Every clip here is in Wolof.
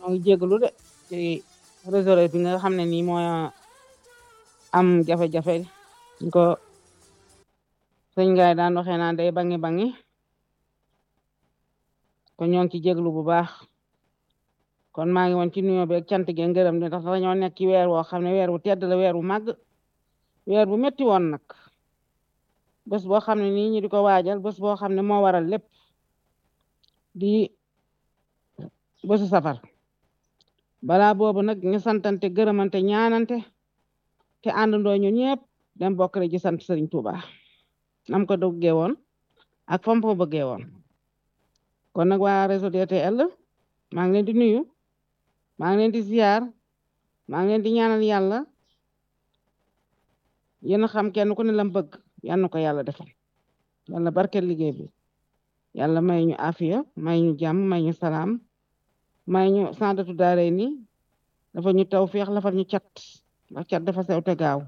moo ngi jégalu de ci réseau bi nga xam ne nii moo am jafe-jafe ñu ko sëñ ngaay daan waxee naan day bangi bangi kon ñoo ngi ci jégalu bu baax kon maa ngi woon ci nuyoo beeg cant gi ngërëm de ndax dañoo nekk ci weer woo xam ne weer wu tedd la weer wu màgg weer bu metti woon nag bés boo xam ne nii ñu di ko waajal bés boo xam ne moo waral lépp di bésu safar balaa boobu nag ñu santante gërëmante ñaanante te àndandoo ñu ñëpp dem bokk rek ci sant Serigne Touba nam ko duggee woon ak fam ko bëggee woon kon nag waa réseau DTL maa ngi leen di nuyu maa ngi leen di ziar maa ngi leen di ñaanal yàlla yéen a xam kenn ku ne lam bëgg yal na ko yàlla defal yàlla barkeel liggéey bi yàlla may ñu afiya may ñu jàmm may ñu salaam may ñu sandatu daare ni dafa ñu taw feex lafal ñu cat ndax cat dafa sew te gaaw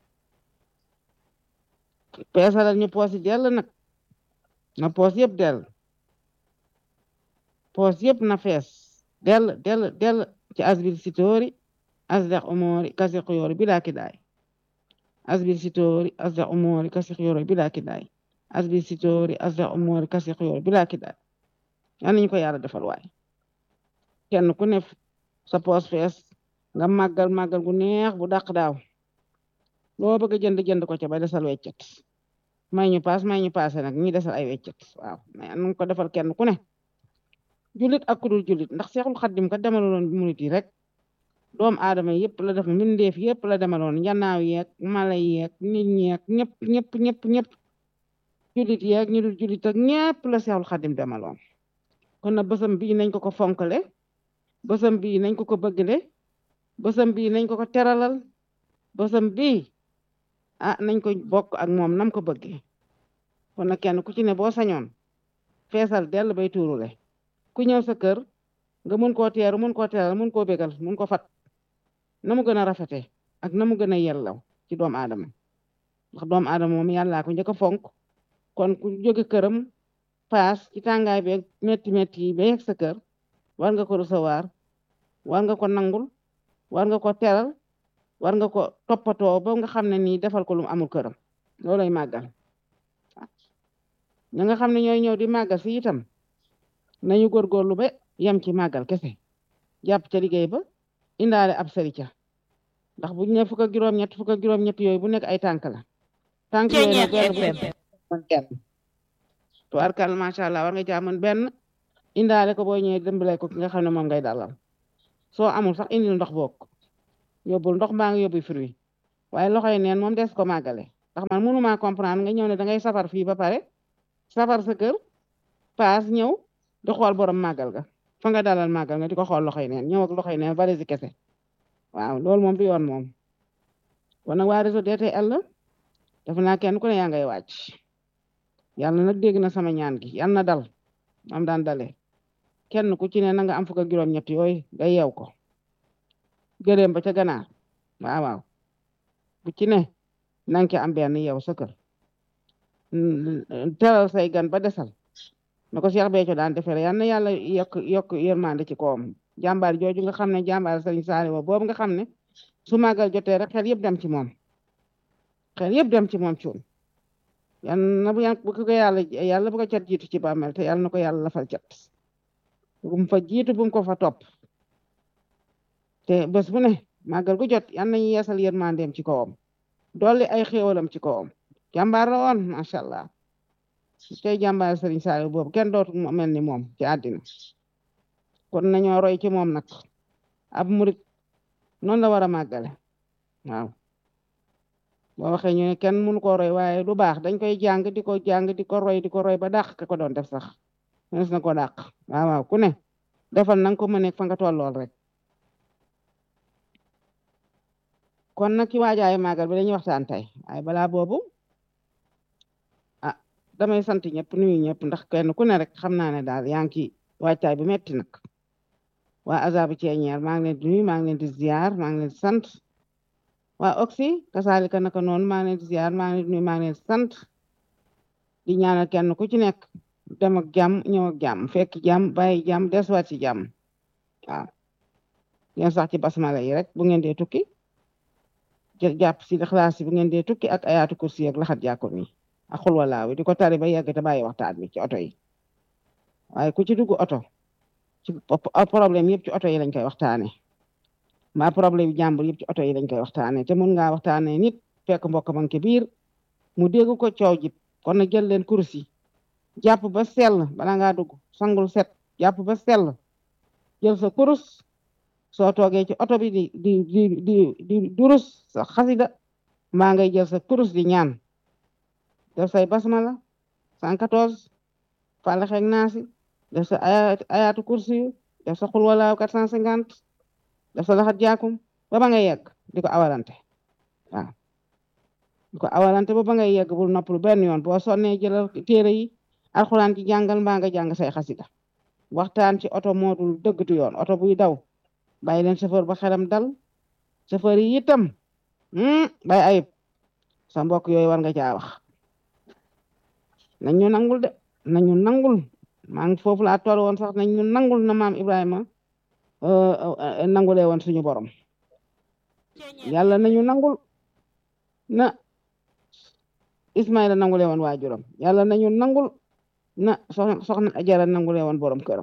peesalal ñu poos yi dell nag na poos yëpp dell poos yëpp na fees dell dell dell ci asbil sitóori asdex umoori kasi xuyoori bilaa kidaay asbil sitóori asdex umoori kasi xuyoori bilaa kidaay asbil sitóori asdex umoori kasi xuyoori bilaa kidaay yal nañu ko yàlla defal waay kenn ku ne sa poos fees nga màggal màggal gu neex bu dàq daaw loo bëgg a jënd jënd ko ca ba desal weccet may ñu paas may ñu paase nag ñi desal ay weccet waaw mais nu ko defal kenn ku ne julit ak ku dul julit ndax seexul xaddim ka demaloon murit yi rek doomu aadama yëpp la def mbindeef yëpp la demaloon njanaaw yeeg mala yeeg nit ñeeg ñëpp ñëpp ñëpp ñëpp julit yeeg ñu dul julit ak ñëpp la seexul xaddim demaloon kon na bësam bii nañ ko ko fonkale bësam bii nañ ko ko bëggale bësam bii nañ ko ko teralal bësam bii ah nañ ko bokk ak moom nam ko bëggee kon nag kenn ku ci ne boo sañoon feesal dell bay tuurule ku ñëw sa kër nga mun koo teeru mun koo teral mun koo bégal mun ko fat na mu gën a rafete ak na mu gën a yellaw ci doomu aadama ndax doomu aadama moom yàllaa ko njëkk a fonk kon ku jóge këram paas ci tàngaay beeg metti metti yi ba yegg sa kër war nga ko recevoir war nga ko nangul war nga ko teral war nga ko toppatoo ba nga xam ne nii defal ko lu mu amul këram loolay màggal ña nga xam ne ñooy ñëw di màggal si itam nañu góorgóorlu ba yem ci màggal kese jàpp ca liggéey ba indaale ab sari ca ndax bu ñu ne fukk ak juróom-ñett fukk ak juróom-ñett yooyu bu nekk ay tànk la tànk yooyu nag benn kenn tubaarkal macha allah war nga caa mën benn indaale ko boo ñëwee dëmbale ko ki nga xam ne moom ngay dalal soo amul sax indil ndox bokk yóbbul ndox mbaa nga yóbbu fruit waaye loxo yi neen moom des ko màggale ndax man mënuma comprendre nga ñëw ne da ngay safar fii ba pare safar sa kër paas ñëw di xool borom màggal ga fa nga dalal màggal nga di ko xool loxo yi neen ñëw ak loxo yi neen bari si kese waaw loolu moom du yoon moom kon nag waa réseau DTL la def naa kenn ku ne yaa ngay wàcc yàlla nag dégg na sama ñaan gi yàlla na dal am daan dalee kenn ku ci ne na nga am fukk ak juróom-ñett yooyu nga yeew ko gëléem ba ca ganaar waaw waaw bu ci ne na nga am benn yeew sa kër teral say gan ba desal na ko Cheikh Béthio daan defee yal na yàlla yokk yokk yërmande ci kawam jàmbaar jooju nga xam ne jàmbaar Sëriñ Saaliw boobu nga xam ne su màggal jotee rek xel yëpp dem ci moom xel yëpp dem ci moom cuun yal na bu bu ko yàlla yàlla bu ko cat jiitu ci bàmmeel te yàlla na ko yàlla lafal cat bu mu fa jiitu bu mu ko fa topp te bés bu ne màggal gu jot yal nañu yeesal yërmandeem ci kawam dolli ay xéewalam ci kawam jàmbaar la woon macha allah tey jàmbaar Sëriñ Saaliw boobu kenn dootu mel ni moom ci àddina kon nañoo roy ci moom nag ab murit noonu la war a màggale waaw boo waxee ñu ne kenn mënu ko roy waaye du baax dañ koy jàng di ko jàng di ko roy di ko roy ba dàq ka ko doon def sax mënees na ko dàq waaw waaw ku ne defal na nga ko mëneeg fa nga tollool rek kon nag ci waajaayu màggal bi dañuy waxtaan tey waaye balaa boobu ah damay sant ñëpp nuyu ñëpp ndax kenn ku ne rek xam naa ne daal yaa ngi ci waajtaay bu metti nag waa azabu ceeñeer maa ngi leen di nuyu maa ngi leen di ziar maa ngi leen di sant waa oxy kasaalika naka noonu maa ngi leen di ziar maa ngi leen di nuyu maa ngi leen di sant di ñaanal kenn ku ci nekk dem ak jàmm ñëw ak jàmm fekk jàmm bàyyi jàmm desuwaat ci jàmm waaw ngeen sax ci basmala yi rek bu ngeen dee tukki jàpp si xalaas yi bu ngeen dee tukki ak ayaatu kursi ak laxat jàkkoon yi ak xul walaaw di ko tari ba yegg te bàyyi waxtaan bi ci oto yi waaye ku ci dugg oto ci problème yëpp ci oto yi lañ koy waxtaane mbaa problème jàmbur yëpp ci oto yi lañ koy waxtaane te mun ngaa waxtaane nit fekk mbokk man ke biir mu dégg ko coow jib kon na jël leen kursi jàpp ba sell bala ngaa dugg sangul set jàpp ba sell jël sa kurus soo toogee ci oto bi di di di di di durus sa xasida mbaa ngay jël sa kurus di ñaan def say basmala 114 fàllax ak naasi def sa ayaatu kursi yu def sa xul walaaw 450 def sa laxat jaakum ba ba ngay yegg di ko awalante waaw di ko awalante ba ba ngay yegg bul noppalu benn yoon boo sonnee jëlal téere yi alxuraan ci jàngal mbaa nga jàng say xasida waxtaan ci oto moo dul dëggatu yoon oto buy daw bàyyi leen chauffeur ba xelam dal chauffeur yi itam bay ayib sa mbokk yooyu war nga caa wax nañ ñu nangul de nañu nangul maa ngi foofu laa toll woon sax nañ ñu nangul na maam Ibrahima nangulee woon suñu borom yàlla nañu nangul na Ismaïla nangulee woon waajuram yàlla nañu nangul na soxna soxna Ajara nangulee woon borom këram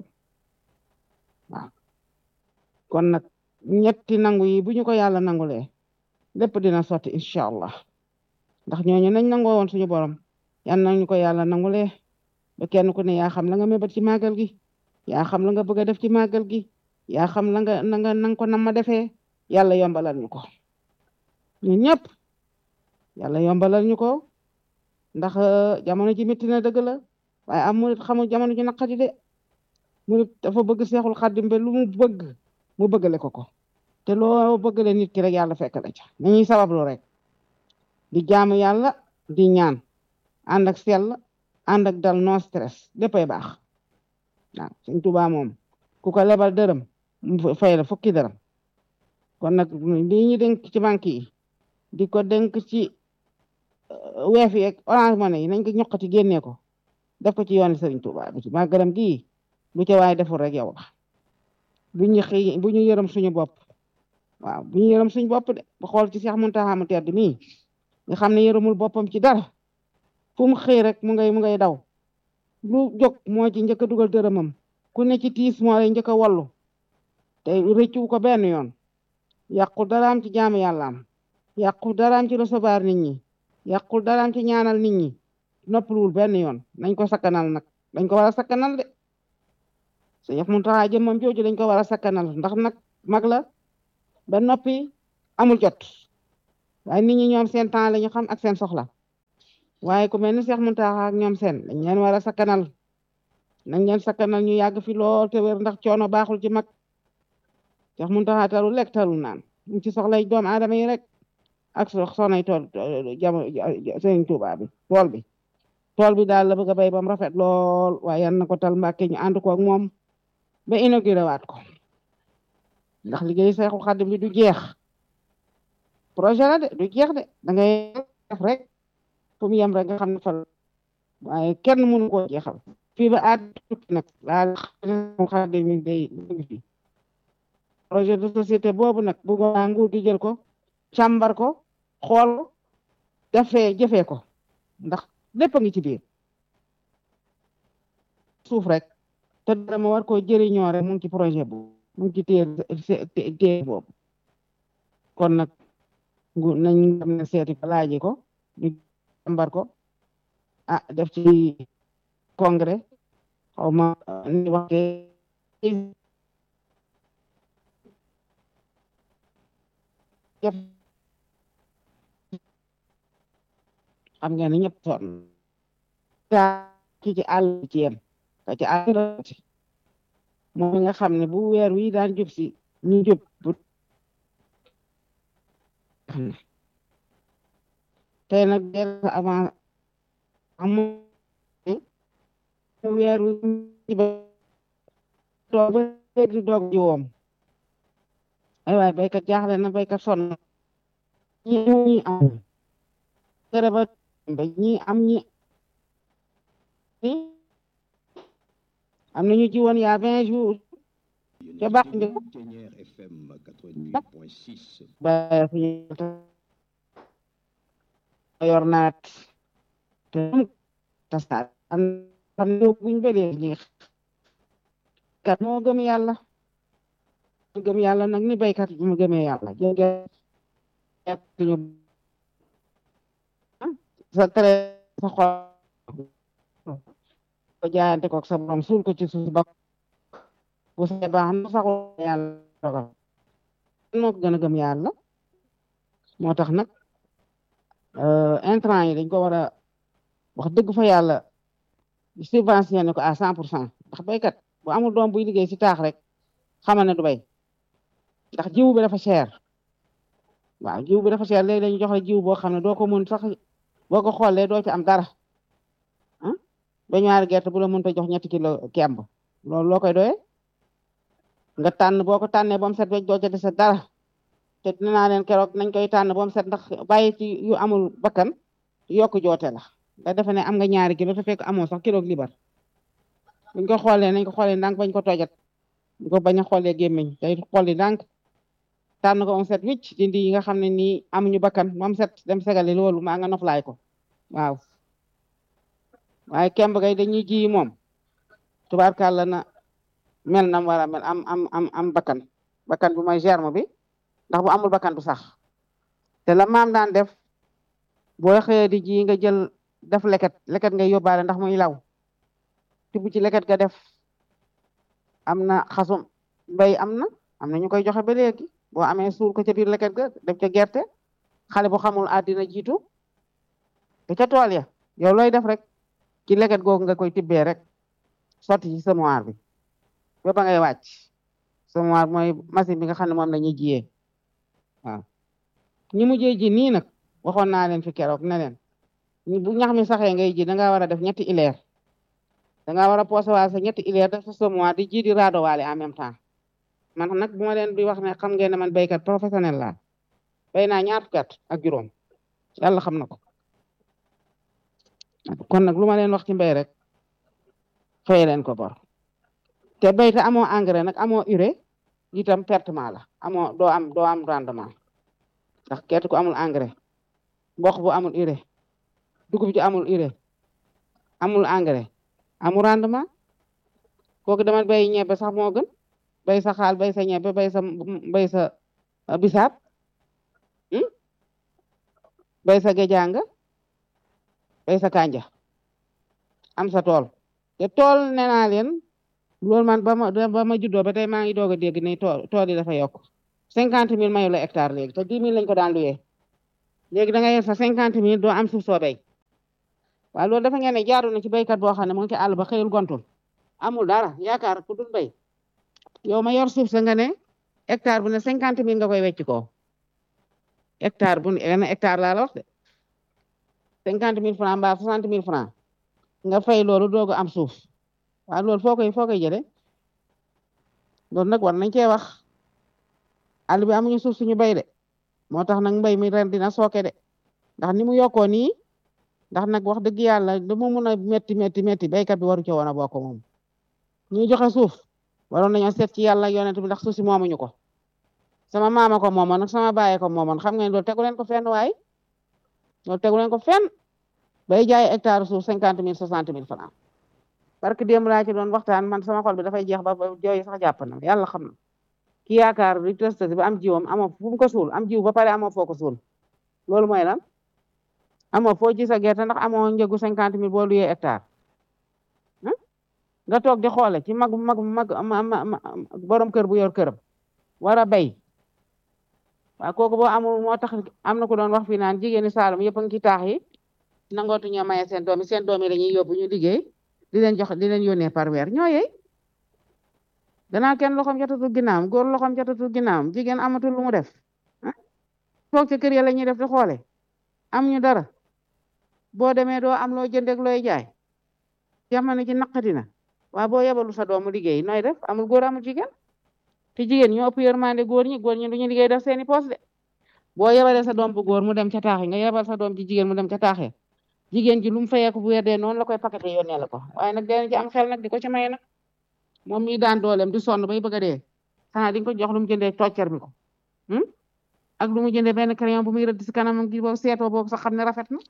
waaw kon nag ñetti nangu yi bu ñu ko yàlla nangulee lépp dina sotti incha allah ndax ñooñu nañ nangoo woon suñu borom yan nañu ko yàlla nangulee ba kenn ku ne yaa xam la nga mébat ci màggal gi yaa xam la nga bëgg a def ci màggal gi yaa xam la nga na nga nang ko nam ma defee yàlla yombalal ñu ko ñun ñëpp yàlla yombalal ñu ko ndax jamono ji métti na dëgg la waaye am murit xamul jamono ji naqadi de murit dafa bëgg seexul xaddim be lu mu bëgg mu bëggale ko ko te loo bëggale nit ki rek yàlla fekk la ca nañuy sabablu rek di jaamu yàlla di ñaan ànd ak sell ànd ak dal no stress léppay baax waaw Sëñ Tuubaa moom ku ko lebal dërëm mu fay la fukki dërëm kon nag lii ñu dénk ci banque yi di ko dénk ci weef yi ak orange money yi nañ ko ñoqati génnee ko def ko ci yooni Sëriñ Tuubaa bi ci màggalam gii lu ca waaye deful rek yow la bu ñu xëy bu ñu yërëm suñu bopp waaw bu ñu yërëm suñu bopp de bu xool ci Seex Muntaxa mu tedd mii nga xam ne yërëmul boppam ci dara fu mu xëy rek mu ngay mu ngay daw lu jóg moo ci njëkk a dugal dërëmam ku ne ci tiis moo lay njëkk a wallu te rëccu ko benn yoon yàqul daraam ci jaamu yàllaam yàqul daraam ci recevoir nit ñi yàqul daraam ci ñaanal nit ñi noppaluwul benn yoon nañ ko sakkanal nag dañ ko war a sakkanal de Seex Muntaxa jëmmam jooju dañ ko war a sakkanal ndax nag mag la ba noppi amul jot waaye nit ñi ñoom seen temps la ñu xam ak seen soxla waaye ku mel ni Seex Muntaxa ak ñoom seen dañ leen war a sakkanal nañ leen sakkanal ñu yàgg fi lool te wér ndax coono baaxul ci mag Seex Muntaxa taru lekk taru naan ñu ci soxlay doomu aadama yi rek ak soxnay tool jamono Sëriñ Tuubaa bi tool bi tool bi daal la bëgg a béy ba mu rafet lool waaye yan na ko tal Mbàkke ñu ànd ko ak moom ba inauguré waat ko ndax liggéey Seexul Xaadim bi du jeex projet la de du jeex de da ngay def rek fu mu yem rek nga xam ne fa waaye kenn mënu koo jeexal fii ba aat tukki nag laa Seexul Xaadim mi day fi projet de société boobu nag bu nga nguur gi jël ko càmbar ko xool defee jëfee ko ndax lépp a ngi ci biir suuf rek te dara ma war koo jëriñoo rek mu ngi ci projet bu mu ngi ci téye téye boobu kon nag ngu nañ xam ne seeti ko laaji ko ñu jàmbar ko ah def ci congrès xaw ma ni waxee xam ngeen ne ñëpp sonn ki ci àll ci yem ka ci àll moom nga xam ne bu weer wi daan jub si ñu jub bu tey nag del avant amu weer wi toog ba di doog ji woom ay waay baykat jaaxle na baykat sonn ñi ñi am kere ba ñi am ñi am nañu ji woon yaa vingt jours ca baax ndi Ténière FM 88.6. ba fi yor naat te tasaat am xam ne buñ ba léegi kat moo gëm yàlla gëm yàlla nag ni baykat bi mu gëmee yàlla jóge ñu sa tere sa xol ko jaayante ko sa borom suul ko ci suuf ba bu see baax na saxul yàlla dogal moo ko gën a gëm yàlla moo tax nag intrant yi dañ ko war a wax dëgg fa yàlla subventionné ko à cent pour cent ndax béykat bu amul doom buy liggéey si taax rek xamal ne du bay ndax jiw bi dafa cher waaw jiw bi dafa cher léegi dañu jox la jiw boo xam ne doo ko mun sax boo ko xoolee doo ci am dara ah ba ñaari gerte bu la mënta jox ñetti kilo kemb loolu loo koy doyee nga tànn boo ko tànnee ba mu set wecc doo ca dese dara te dina naa leen keroog nañ koy tànn ba mu set ndax bàyyi ci yu amul bakkan yokk joote la nga defe ne am nga ñaari kilo te fekk amoo sax kilo libar buñ ko xoolee nañ ko xoolee ndànk bañ ko tojat bu ko bañ a xoolee gémmiñ day xooli ndànk tànn ko am set wicc dindi yi nga xam ne nii amuñu bakkan moom set dem segale loolu maa nga noflaay ko waaw waaye kemb gay dañuy ji moom tubaarkàlla na mel nam war a mel am am am am bakkan bakkan bi mooy germe bi ndax bu amul bakkan du sax te la maam daan def boo xëyee di ji nga jël def leket leket ngay yóbbaale ndax muy law tibb ci leket ga def am na xasum mbay am na am na ñu koy joxe ba léegi boo amee suul ko ca biir leket ga def ca gerte xale bu xamul àddina jiitu te ca tool ya yow looy def rek ci leket googu nga koy tibbee rek sotti ci semoir bi ba ba ngay wàcc semoir mooy machine bi nga xam ne moom la ñuy jiyee waaw ñi mujjee ji nii nag waxoon naa leen fi keroog ne leen bu ñax mi saxee ngay ji da ngaa war a def ñetti ileer da ngaa war a posé waale sa ñetti ileer def sa semoir di ji di raado waale en même temps man nag bu ma leen di wax ne xam ngeen ne man béykat professionnel laa béy naa ñaar fukki at ak juróom yàlla xam na ko kon nag lu ma leen wax ci mbéy rek fay leen ko bor te béy te amoo engrais nag amoo urée itam pertement la amoo doo am doo am rendement ndax gerte ku amul engrais mboq bu amul urée dugub ji amul urée amul engrais amul rendement kooku dama béy ñebe sax moo gën béy sa xaal béy sa ñebe béy sa béy sa bisaab béy sa géjanga béy sa kanja am sa tool te tool nee naa leen loolu man ba ma ba ma juddoo ba tey maa ngi doog a dégg ne tool tool yi dafa yokk cinquante mille mayu la hectare léegi te dix mille lañ ko daan luyee léegi da nga yer sa cinquante mille doo am suuf soo béy waaye loolu dafa ngeen ne jaaru na ci béykat boo xam ne mu ngi ci àll ba xëyul gontul amul dara yaakaar ku dul béy yow ma yor suuf sa nga ne hectare bu ne cinquante mille nga koy wecc ko hectare bu ne hectare laa la wax de cinquante mille franc mbaa soixante mille franc nga fay loolu doog am suuf waaw loolu foo koy foo koy jëlee loolu nag war nañ cee wax àll bi amuñu suuf suñu bay de moo tax nag mbay mi ren dina sooke de ndax ni mu yokkoo nii ndax nag wax dëgg yàlla lu mu mun a métti métti métti béykat bi waru ci woon a bokk moom ñuy joxe suuf waroon nañoo seet ci yàlla yonent bi ndax suuf si moomuñu ko sama maama ko moomoon nag sama bàyyee ko moomoon xam ngeen loolu tegu leen ko fenn waay loolu tegu leen ko fenn bay jaay hectare suuf cinquante mille soixante mille franc parce que démb laa ci doon waxtaan man sama xol bi dafay jeex ba jooy sax jàpp na yàlla xam na ki yaakaar di testati ba am jiwam amoo fu mu ko suul am jiw ba pare amoo foo ko suul loolu mooy lan amoo foo ji sa gerte ndax amoo njëgu cinquante mille boo luyee hectare nga toog di xoole ci mag mag mag borom kër bu yor këram war a béy waaw kooku boo amul moo tax am na ku doon wax fii naan jigéeni Saalum yëpp a ngi ci taax yi nangootu ñoo maye seen doom yi seen doom yi dañuy yóbbu ñu liggéey di leen jox di leen yónnee par weer ñoo yey danaa kenn loxoom jotatul ginnaawam góor loxoom jotatul ginnaawam jigéen amatul lu mu def toog ci kër ya la ñuy def di xoole am ñu dara boo demee doo am loo jëndeeg looy jaay jamono ji naqati na waaw boo yebalu sa doomu liggéey nooy def amul góor amul jigéen te jigéen ñoo ëpp yërmande góor ñi góor ñi du ñu liggéey def seeni poos de boo yebalee sa doom bu góor mu dem ca taax yi nga yebal sa doom ci jigéen mu dem ca taax yi jigéen ji lu mu fayeeku bu weer dee noonu la koy paqueté yónnee la ko waaye nag dinañ ci am xel nag di ko ci may nag moom ñi daan dooleem di sonn bay bëgg a dee xanaa di nga ko jox lu mu jëndee toccer bi ko ak lu mu jëndee benn crayon bu muy rëdd si kanamam gi boobu seetoo boobu sax xam ne rafet na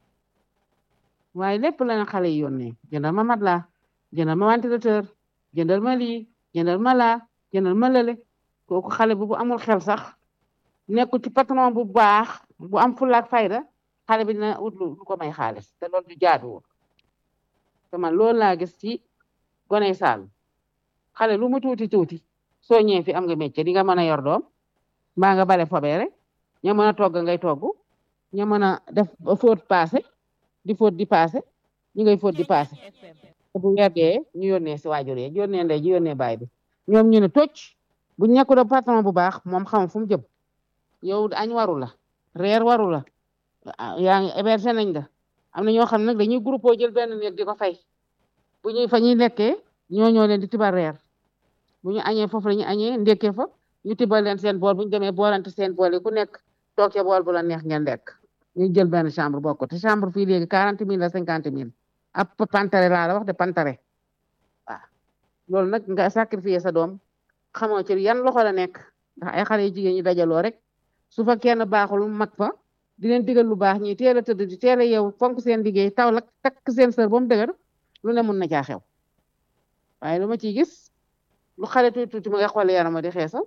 waaye lépp la na xale yi yónnee jëndal ma mat laa jëndal ma ventilateur jëndal ma lii jëndal ma laa jëndal ma lële kooku xale bu bu amul xel sax nekkul ci patron bu baax bu am fulaak fayda xale bi dina ut lu ko may xaalis te loolu du jaaduwul te man loolu laa gis ci gone Saalum xale lu mu tuuti tuuti soo ñëwee fi am nga métier di nga mën a yor doom mbaa nga bale fobeere ña mën a togg ngay togg ña mën a def fóot paase di fóot di paase ñu ngay fóot di paase bu weer dee ñu yónnee si waajur yi yónnee ndey ji yónnee baay bi ñoom ñu ne tocc bu nekku do patron bu baax moom xam fu mu jëm yow añ waru la reer waru la yaa ngi hébergé nañ la am na ñoo xam ne nag dañuy groupe jël benn néeg di ko fay bu ñuy fa ñuy lekkee ñoo ñoo leen di tibal reer bu ñu añee foofu la ñu añee ndekkee fa ñu tibal leen seen bool bu ñu demee boolante seen bool yi ku nekk toog ca bool bu la neex ngeen lekk ñu jël benn chambre bokk te chambre fii léegi quarante mille la cinquante mille ab pantare laa la wax de pantare waaw loolu nag nga sacrifier sa doom xamoo ci yan loxo la nekk ndax ay xale yu jigéen ñi dajaloo rek su fa kenn baaxul mag fa di leen digal lu baax ñi teel a tëdd di teel a yeewu fonk seen liggéey taw la takk seen sër ba mu dëgër lu ne mun na caa xew waaye lu ma ciy gis lu xale tuuti tuuti ma nga xool yarama di xeesal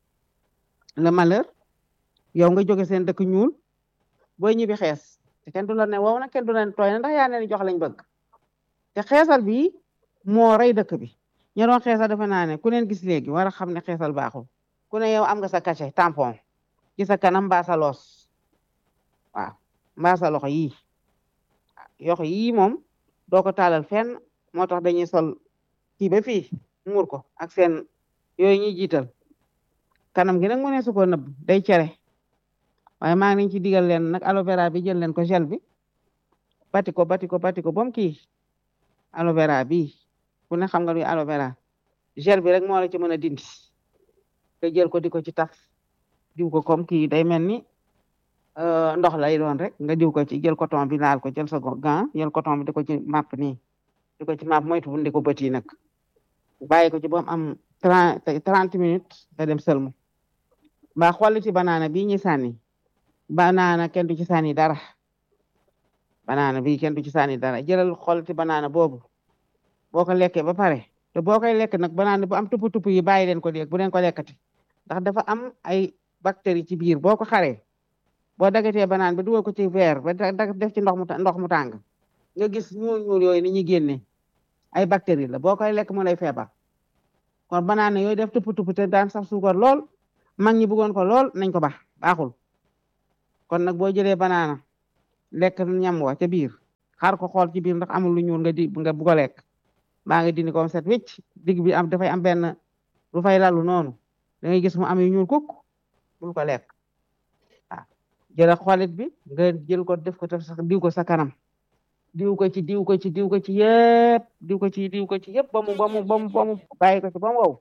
le malheur yow nga jóge seen dëkk ñuul booy ñibbi xees te kenn du la ne wow na kenn du la ne tooy na ndax yaa ne jox lañ bëgg te xeesal bi moo rey dëkk bi ña doon xeesal defe naa ne ku leen gis léegi war a xam ne xeesal baaxul ku ne yow am nga sa cachet tampon ci sa kanam mbaa sa loos waaw mbaa sa loxo yii yoxo yii moom doo ko taalal fenn moo tax dañuy sol kii ba fii muur ko ak seen yooyu ñuy jiital kanam gi nag mu ne su ko nëbb day cere waaye maa ngi leen ci digal leen nag aloe vera bi jël leen ko gel bi bati ko bati ko bati ko bom kii aloe vera bi ku ne xam nga luy aloe vera gel bi rek moo la ci mën a dindi te jël ko di ko ci taf diw ko comme kii day mel ni ndox lay doon rek nga diw ko ci jël coton bi laal ko jël sa gant jël coton bi di ko ci màpp nii di ko ci màpp moytu bu ndi ko bët yi nag bàyyi ko ci ba mu am trente trente minutes nga dem sëlmu mbaa xolliti banaana bii ñuy sànni banaana kenn du ci sànni dara banaana bii kenn du ci sànni dara jëlal xolliti banaana boobu boo ko lekkee ba pare te boo koy lekk nag banaana bu am tupp tupp yi bàyyi leen ko léegi bu leen ko lekkati ndax dafa am ay bactéries ci biir boo ko xaree boo dagatee banaan bi dugal ko ci verre ba def ci ndox mu ndox mu tàng nga gis ñuul ñuul yooyu ni ñuy génne ay bactéries la boo koy lekk mu lay feebar kon banaana yooyu def tupp tupp te daan sax suukar lool mag ñi bëggoon ko lool nañ ko baax baaxul kon nag boo jëlee banaana lekk ñam wa ca biir xar ko xool ci biir ndax amul lu ñuul nga di nga bugg a lekk baa nga dindi ko set wicc digg bi am dafay am benn lu fay lalu noonu da ngay gis mu am yu ñuul kukk bul ko lekk waaw jëla xolit bi nga jël ko def ko sax diw ko sa kanam diw ko ci diw ko ci diw ko ci yëpp diw ko ci diw ko ci yëpp ba mu ba mu ba mu ba mu bàyyi ko ci ba mu wow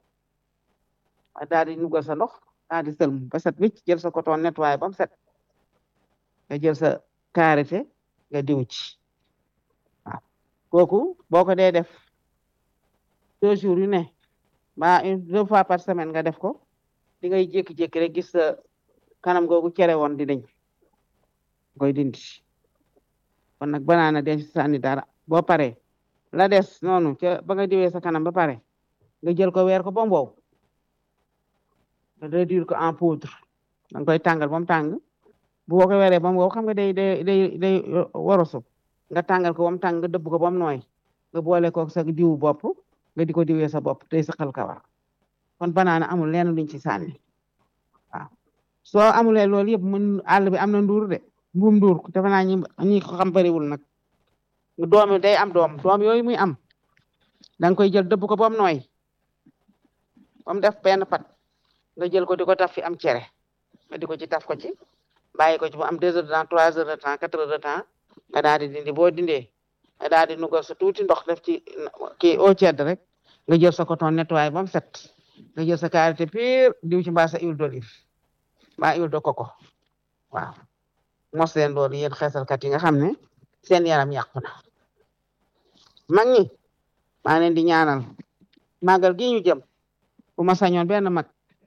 daal di nugal sa ndox daal di sëlmu ba set wicc jël sa coton nettoyé ba mu set nga jël sa karité nga diw ci waaw kooku boo ko dee def deux jours yu ne ba une deux fois par semaine nga def ko di ngay jékki-jékki rek gis sa kanam googu cere woon di dañ koy dindi kon nag banaana den ci sànni dara boo paree la des noonu ca ba nga diwee sa kanam ba pare nga jël ko weer ko ba mu wow nga réduire ko en poudre da nga koy tàngal ba mu tàng bu boo ko weeree ba mu wow xam nga day day day day worosu nga tàngal ko ba mu tàng nga dëbb ko ba mu nooy nga boole ko sa diwu bopp nga di ko diwee sa bopp day saqal kawar kon banaana amul leen luñ ci sànni waaw soo amulee loolu yëpp mun àll bi am na nduur de mbuum nduur defe naa ñi ñi ko xam bariwul nag doom day am doom doom yooyu muy am da nga koy jël dëbb ko ba mu nooy ba mu def benn pat nga jël ko di ko taf fi am cere nga di ko ci taf ko ci bàyyi ko ci ba am deux heures de temps trois heures de temps quatre heures de temps nga daal di dindi boo dindee nga daal di nugal sa tuuti ndox def ci kii eau tiède rek nga jël sa coton nettoyé ba mu set nga jël sa karité pure diw ci mbaa sa huile d'olive mbaa huile de coco waaw mos leen loolu yéen xeesalkat yi nga xam ne seen yaram yàqu na mag ñi maa leen di ñaanal màggal gi ñu jëm bu ma sañoon benn mag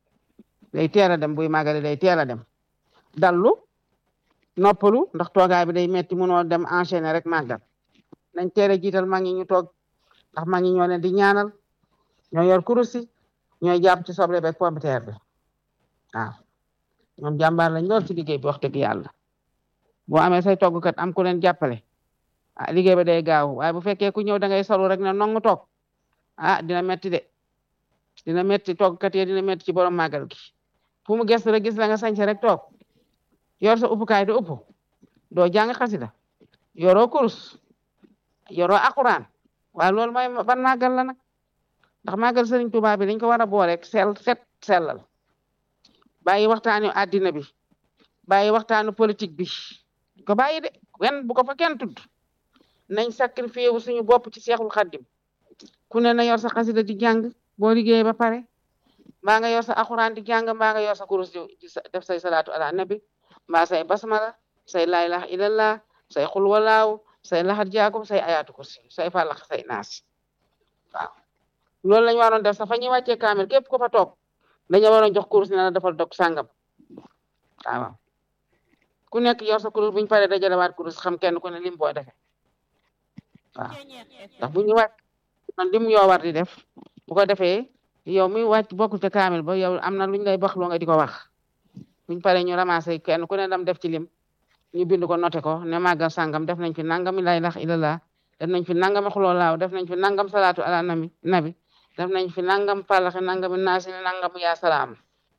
day teel a dem buy màggali day teel a dem dallu noppalu ndax toogaay bi day metti mënoo dem enchaîner rek màggal nañ teel a jiital mag ñi ñu toog ndax mag ñi ñoo leen di ñaanal ñoo yor kurusi ñooy jàpp ci soble beeg pomme de terre bi waaw ñoom jàmbaar lañ lool ci liggéey bi wax dëgg yàlla boo amee say toggkat am ku leen jàppale ah liggéey ba day gaaw waaye bu fekkee ku ñëw da ngay solu rek ne nongu toog ah dina metti de dina metti toggkat yi dina metti ci borom màggal gi fu mu gëstu rek gis la nga sañse rek toog yor sa uppukaay di upp doo jàng xasida yoroo kurus yoroo akuraan waaye loolu mooy ban màggal la nag ndax màggal sëriñ Tuubaa bi dañ ko war a boole sel set sellal bàyyi waxtaanu àddina bi bàyyi waxtaanu politique bi ko bàyyi de wen bu ko fa kenn tudd nañ sacrifié wu suñu bopp ci seexul xaddim ku ne na yor sa xasida di jàng boo liggéeyee ba pare mbaa nga yor sa akuraan di jàng mbaa nga yor sa kurus di def say salaatu ala nabi mbaa say basmala say laa ilaha illallah say xul walaaw say laxat jaakum say ayaatu kursi say fàllax say naas waaw loolu lañu waroon def sax fa ñuy wàccee kaamil képp ko fa toog dañu waroon jox kurus ne la defal dog sàngam waaw ku nekk yor sa kurus bu ñu paree dajalewaat kurus xam kenn ku ne lim boo defee waaw ndax bu ñu wàcc man lim yoo war di def bu ko defee yow mi wàcc bokkul ca kaamil ba yow am na luñ lay wax loo nga di ko wax buñ paree ñu ramassé kenn ku ne dam def ci lim ñu bind ko noté ko ne màggal sàngam def nañ fi nangami laa ilaaha illallah def nañ fi nangami xuloo laaw def nañ fi nangam salaatu ala nabi nabi def nañ fi nangam palaxe nangami naasi nangam yaa salaam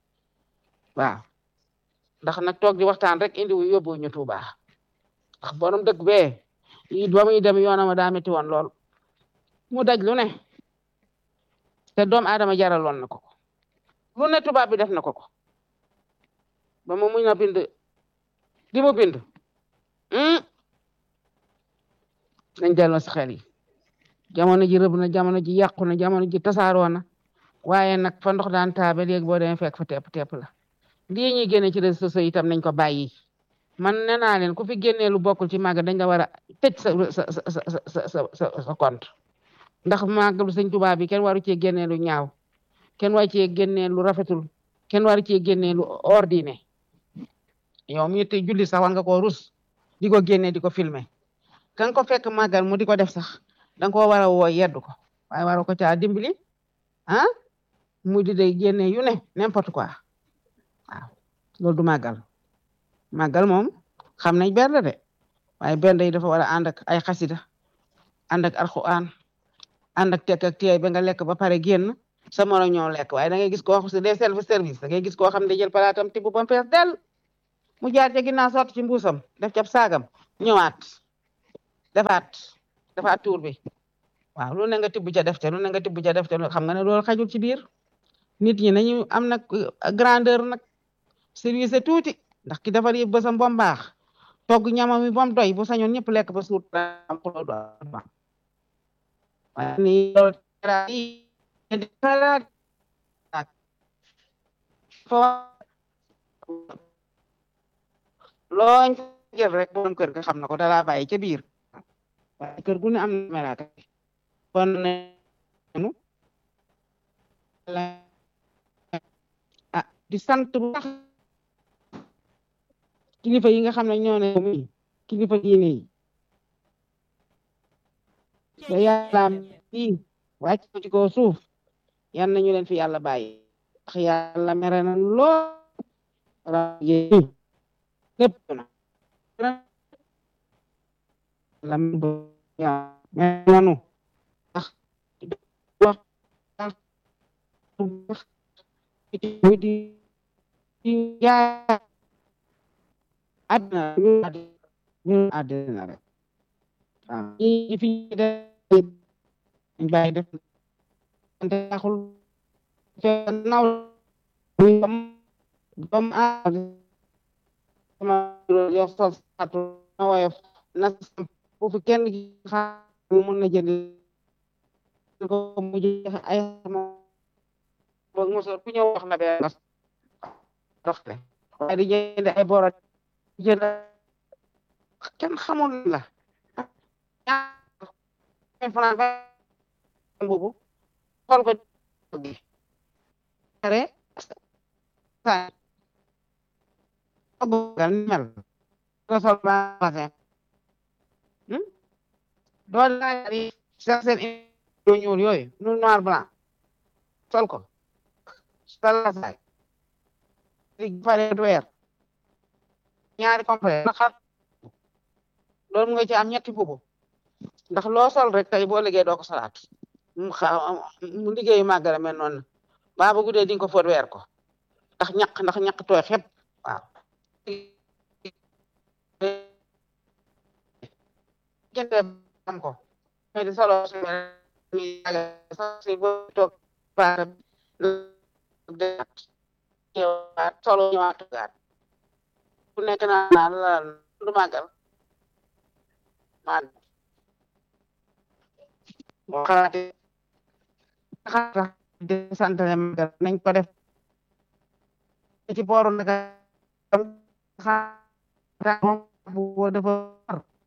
waaw ndax nag toog di waxtaan rek indi wu yóbbu ñu Tuuba ndax borom dëkk bee yi ba muy dem yoonama daa metti woon lool mu daj lu ne te doom aadama jaraloon na ko ko lu ne tubaab bi def na ko ko ba mu muñ na bind di mu bind nañ delloo si xel yi jamono ji rëb na jamono ji yàqu na jamono ji tasaaroo na waaye nag fa ndox daan taabe léegi boo demee fekk fa tepp tepp la lii ñuy génne ci réseaux sociaux itam nañ ko bàyyi man nee naa leen ku fi génnee lu bokkul ci màgg dañ la war a tëj sa sa sa sa sa sa sa compte ndax màggalu sëñ Tuubaa bi kenn waru cee génnee lu ñaaw kenn waru cee génnee lu rafetul kenn waru cee génnee lu ordinaire yow mi te julli sax war nga koo rus di ko génnee di ko filmer kan ko fekk màggal mu di ko def sax danga koo war a woo yeddu ko waaye waro ko caa dimbali ah mu di day génnee yu ne n'importe quoi waaw loolu du màggal màggal moom xam nañ bernde de waaye bernde yi dafa war a ànd ak ay xasida ànd ak alxuraan ànd ak tekk ak teey ba nga lekk ba pare génn sa moro ñoo lekk waaye da ngay gis koo xam des self service da ngay gis koo xam ne jël palaatam tibb ba mu fees del mu jaar ca ginnaaw sotti ci mbuusam def ca saagam ñëwaat defaat defaat tuur bi waaw lu ne nga tibb ca def ca lu ne nga tibb ca def ca xam nga ne loolu xajul ci biir nit ñi nañu am nag grandeur nag service tuuti ndax ki defar yëpp bësam ba mu baax togg ñamam mi ba mu doy bu sañoon ñëpp lekk ba suut am xuloo du am waaye ni loolu looñ jël rek borom kër ga xam na ko dalaa bàyyi ca biir waaye kër gu ne am na melaaka kon nenu ah di sant bu baax kilifa yi nga xam ne ñoo ne mi kilifa diine yi ba yàllaam fii wàcc ko ci kaw suuf yan nañu leen fi yàlla bàyyi ndax yàlla mere na lool raje lépp na lam nanu ndax wax di di jaay àddina ñu àddina rek waaw ñi fi def dañ bàyyi def taxul naw dom dom a sama yo sol satu na woyof na bu fi kenn xa mun na jënd ko mu jeex ay sama boog mosor ku ñëw wax na benn doxle waaye di jënd ay boro jënd kenn xamul la ñaar ba boobu xool ko gi are saa bëggal ni mel nga sol ba basin doo laaj yi sax seen yu ñuul yooyu nu noir blanc sol ko sol la saay di pare weer ñaari complet na xar loolu nga ci am ñetti bubu ndax loo sol rek tey boo liggéey doo ko solaat mu xa mu liggéeyu màggara mel noonu baa bu guddee di nga ko fóot weer ko ndax ñaq ndax ñaq tooy xepp waaw jënde am ko mais di solo mi si bo toog baara deat ñëwaat solo ñëwaat toogaat ku nekk naa naa la du màggal maa boo xalaatee xalaat di santale màggal nañ ko def ci booru naka bu dafa war